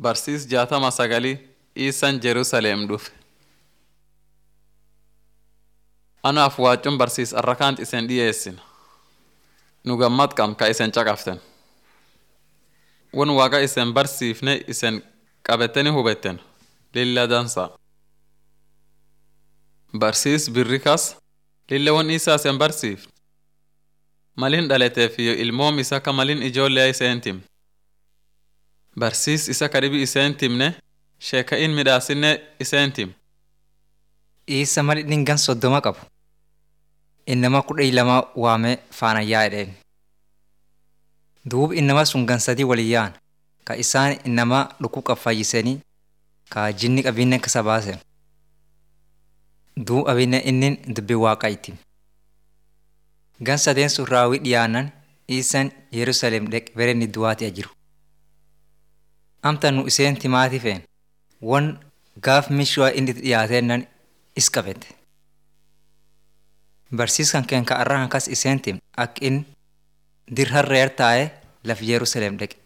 Barsiis jaatama sagalii Iisan Jerusalem dhufe. Anaaf waacuun barsiis arrakaant isen dhiyeessina. Nu gammad qam ka isen caqaften. Won waaqa isen barsiifne isen qabetteni hubetten lilla dansa. Barsiis birri kas lilla won isaa isen barsiif. Malin dhalateef iyo ilmoom isa ka malin ijoollee iseen tim. Barsiis isa kadhibi iseen timne sheeka in midhaasinne iseen tim. Isa mal inni gan soddoma qabu. Innama kudha lama waame faana yaa'edheen. Duub innama sun gan sadii walin yaa'an ka isaan innama dhukuu qafayyisanii ka jinni qabinnen kasa baasen. Duub abinne innin dubbi waaqa itti. Gan sadeen sun raawwii dhiyaanan isan Yerusaalem dheq berenni du'aati jiru. Amta nu iseen timaatii feen won gaaf mishuwa inni dhiyaatennan is qabete. Barsiiskan keen ka arrahan kas iseen tim ak in dir harreer taa'e laf Yerusaalem dheqe.